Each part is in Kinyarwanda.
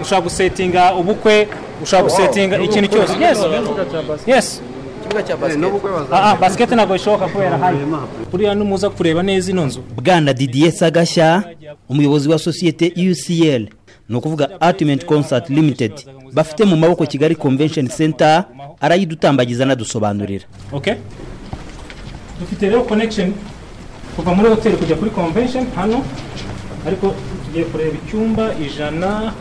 ushobora gusetinga ubukwe ushobora gusetinga ikintu cyose yesi yesi ikibuga cya basiketi aha basiketi ntabwo bishoboka kubera hano buriya numuza kureba neza ino nzu bwana didier sagashya umuyobozi wa sosiyete ucl ni ukuvuga ultimate concert limited bafite mu maboko kigali convention center arayidutambagiza anadusobanurira ok dufite rero connection kuva muri hoteli kujya kuri convention hano ariko tugiye kureba icyumba ijana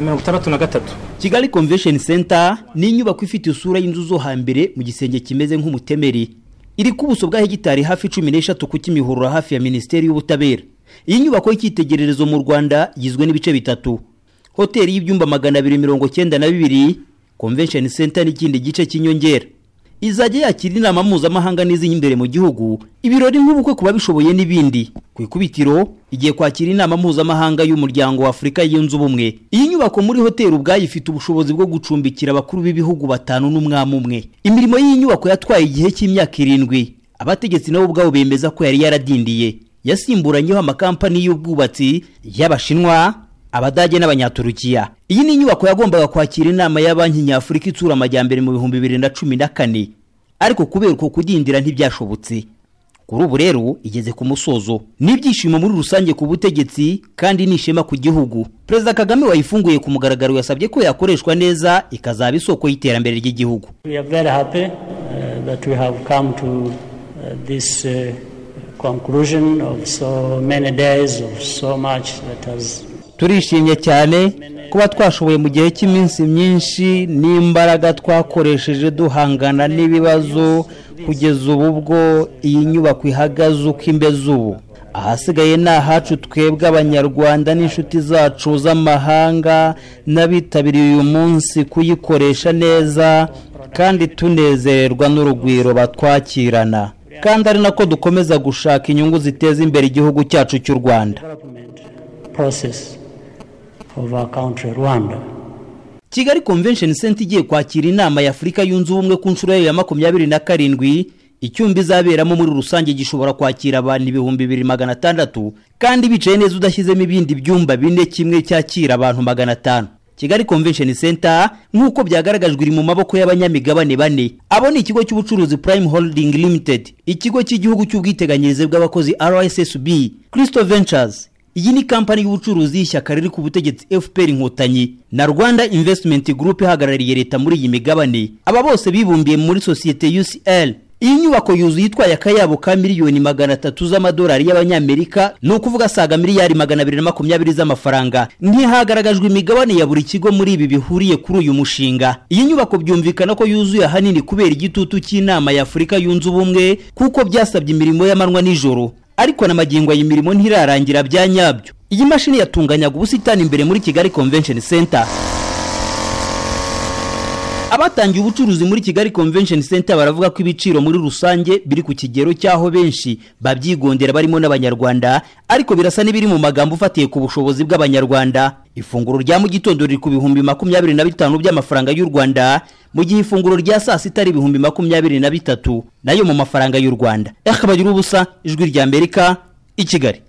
mirongo itandatu na gatatu kigali convention center ni inyubako ifite isura y'inzu zo hambere mu gisenge kimeze nk'umutemeri iri ku buso bwa hegitari hafi cumi n'eshatu ku kimihurura hafi ya minisiteri y'ubutabera iyi nyubako y'icyitegererezo mu rwanda igizwe n'ibice bitatu hoteli y'ibyumba magana abiri mirongo cyenda na bibiri convention center n'ikindi gice cy'inyongera izajya yakira inama mpuzamahanga n'iz'imbere mu gihugu ibirori nk'ubukwe ku babishoboye n'ibindi ku ikubitiro igiye kwakira inama mpuzamahanga y'umuryango wa afurika yunze ubumwe iyi nyubako muri hoteli ubwayo ifite ubushobozi bwo gucumbikira abakuru b'ibihugu batanu n'umwami umwe imirimo y'iyi nyubako yatwaye igihe cy'imyaka irindwi abategetsi nabo ubwabo bemeza ko yari yaradindiye yasimburanyeho amakampani y'ubwubatsi y'abashinwa abadage n'abanyaturukiya iyi ni inyubako yagombaga kwakira inama ya banki nyafurika itsura amajyambere mu bihumbi bibiri na cumi na kane ariko kubera uko kudindira ntibyashobotse kuri ubu rero igeze ku musozo n'ibyishimo muri rusange ku butegetsi kandi ni ishema ku gihugu perezida kagame wayifunguye ku mugaragaro yasabye ko yakoreshwa neza ikazaba isoko y'iterambere ry'igihugu We are very happy uh, that we have come to uh, this uh, conclusion of so many days of so much that has turishimye cyane kuba twashoboye mu gihe cy'iminsi myinshi n'imbaraga twakoresheje duhangana n'ibibazo kugeza ubu bwo iyi nyubako ihagaze uko imeze ubu ahasigaye ni ahacu twebwe abanyarwanda n'inshuti zacu z'amahanga n'abitabiriye uyu munsi kuyikoresha neza kandi tunezererwa n'urugwiro batwakirana kandi ari nako dukomeza gushaka inyungu ziteza imbere igihugu cyacu cy'u rwanda development process of our country, Rwanda. kigali convention center igiye kwakira inama ya afurika yunze ubumwe ku nshuro yayo ya makumyabiri na karindwi icyumba izaberamo muri rusange gishobora kwakira abantu ibihumbi bibiri magana atandatu kandi bicaye neza udashyizemo ibindi byumba bine kimwe cyakira abantu magana atanu kigali convention center nk'uko byagaragajwe iri mu maboko y'abanyamigabane bane abo ni ikigo cy'ubucuruzi prime holding limited ikigo cy'igihugu cy'ubwiteganyirize bw'abakozi rssb crystal ventures iyi ni kampani y'ubucuruzi y'ishyaka riri ku butegetsi fpr inkotanyi na rwanda investment group ihagarariye leta muri iyi migabane aba bose bibumbiye muri sosiyete ucl iyi nyubako yuzuye itwaye akayabo ka miliyoni magana atatu z'amadolari y'abanyamerika ni ukuvuga asaga miliyari magana abiri na makumyabiri z'amafaranga ntihagaragajwe imigabane ya buri kigo muri ibi bihuriye kuri uyu mushinga iyi nyubako byumvikana ko yuzuye ahanini kubera igitutu cy'inama ya afurika yunze ubumwe kuko byasabye imirimo y'amanywa n'ijoro ariko na magingo iyi mirimo ntirarangira bya nyabyo iyi mashini yatunganyaga ubusitani imbere muri kigali convention center abatangiye ubucuruzi muri kigali convention center baravuga ko ibiciro muri rusange biri ku kigero cy'aho benshi babyigondera barimo n'abanyarwanda ariko birasa n'ibiri mu magambo ufatiye ku bushobozi bw'abanyarwanda ifunguro rya mu gitondo riri ku bihumbi makumyabiri na bitanu by'amafaranga y'u rwanda mu gihe ifunguro rya saa sita ari ibihumbi makumyabiri na bitatu nayo mu mafaranga y'u rwanda yakabagira ubusa ijwi ry'amerika i kigali